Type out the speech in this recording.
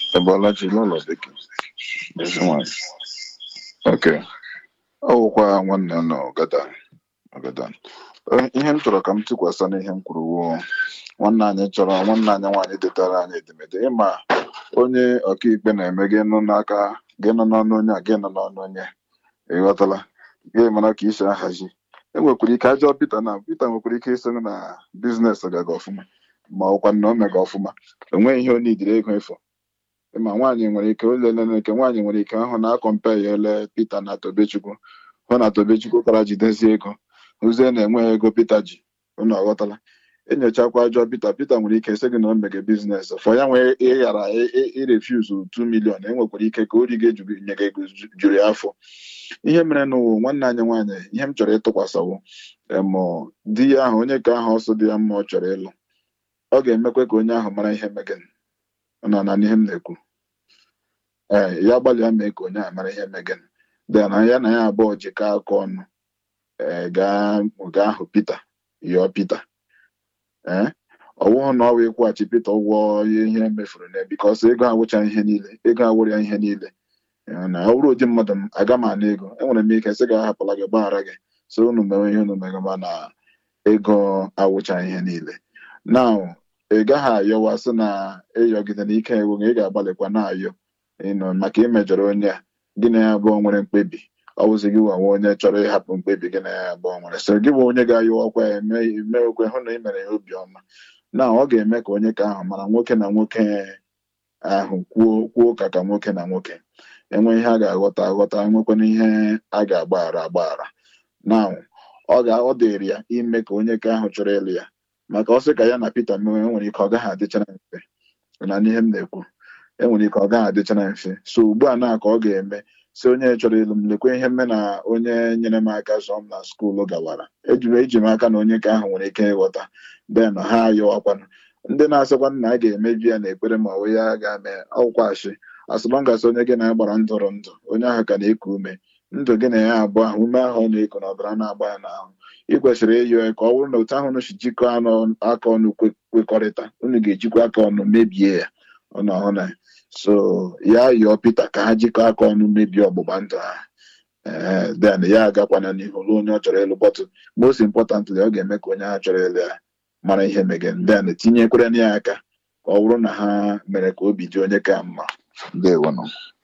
Ebolachi n'ụlọ bekee ezi nwanyị oke ọ wụkwa nwanne nọ Ọgadan Ọgadan Eh, ihe m chọrọ ka m tụkwasị n'ihe m kwuru wuo nwanne anyị chọrọ nwanne anyị nwaanyị detara anyị edemede ịma onye ọkaikpe na-eme gị nụ n'aka gị nọ n'ọnụ onye a gị nọ n'ọnụ onye ịghọtala gị mara ka isi ahazi enwekwara ike ajọ Pita na Pita nwekwara ike isonye na biznes gaga ọfụma ma ọkwa na o mega ọfụma enweghị ihe o nidiri ego ịfọ ma nwaanyị nwere ike olele nke nwaanyị nwere ike ahụ na akọmpe ya ele Pita na Tobechukwu hụ na Tobechukwu kara jidezie ego hụzie na enweghị ego Pita ji unu aghọtala enyochakwa ajọ Pita Pita nwere ike sị gị na o mege biznes fọ ya nwee ịghara irefuzu 2 milion enwekwara ike ka ori gị nye gị ego ju- juru ya afọ ihe mere n'ụwa nwanne anyị nwaanyị ihe m chọrọ ịtụkwasịwo emụ di ya ahụ onye ka ahụ ọsọ dị ya mma ọ chọrọ ịlụ ọ ga-emekwa ka onye ahụ mara ihe megin na na ihe m na-ekwu ee ya gbalịa mee ka onye ahụ mara ihe megin dị na ya na ya abụọ jikọọ aka ọnụ ee gaa gaa hụ Pita yọọ Pita ee ọ wụghụ na ọ wụ ịkwụghachi Pita ụgwọ ihe emefuru na bikọs ego awụcha ihe niile ego awụrụ ya ihe niile Ee, na ọ bụrụ ụdị mmadụ m aga m ana ego enwere m ike sị gị ahapụla gị gbaghara gị so unu mewe ihe unu mere ma na ego awụcha ihe niile na ị gaghị ayọwa sị na ịyọgide na ike ewu ị ga-agbalịkwa na-ayọ ịnọ maka imejọrọ onye a gị na ya abụọ nwere mkpebi ọ bụzi gị nwa onye chọrọ ịhapụ mkpebi gị na ya abụọ nwere so gị bụ onye ga-ayọwakwa ya eme emewekwe hụ na ị mere ya obiọma na ọ ga-eme ka onye ka ahụ mara nwoke na nwoke ahụ kwuo kwuo ka ka nwoke na nwoke enwe ihe a ga-aghọta aghọta enwekwana ihe a ga-agbaghara agbaghara na ọ ga ọ dịrị ya ime ka onye ka ahụ chọrọ ịlụ ya maka ọ sị ka ya na Pita mewe enwere ike ọ gaghị adịchara mfe na n'ihe m na-ekwu enwere ike ọ gaghị adịchara mfe so ugbu a na ka ọ ga-eme si onye chọrọ ịlụ m lekwe ihe mme na onye nyere m aka zụọ m na skuulu gawara ejiri eji m aka na onye ka ahụ nwere ike ịghọta den ha ayọwakwanụ ndị na-asịkwa na a ga-emebi ya na ekpere ma ọ bụ ya ga-eme ọkwa ashị asịlọngas onye gị na ya gbara ndụrụ ndụ onye ahụ ka na-eku ume ndụ gị na ya abụọ ahụ ume ahụ ọ na-eku na ọbara na-agba ya n'ahụ ị kwesịrị ịyọ ya ka ọ bụrụ na otu ahụ unu si jikọọ anụ aka ọnụ kwe- kwekọrịta unu ga-ejikwa aka ọnụ mebie ya ọnụ ahụ na so ya yọọ Pita ka ha jikọọ aka ọnụ mebie ọgbụgba ndụ ha ee then ya agakwana n'ihu ruo onye ọ chọrọ ịlụ bọtụ most importantly ọ ga-eme ka onye ahụ chọrọ ịlụ ya mara ihe megen then tinyekwere ya aka ka ọ bụrụ na ha mere ka obi dị onye ka mma ndewonụ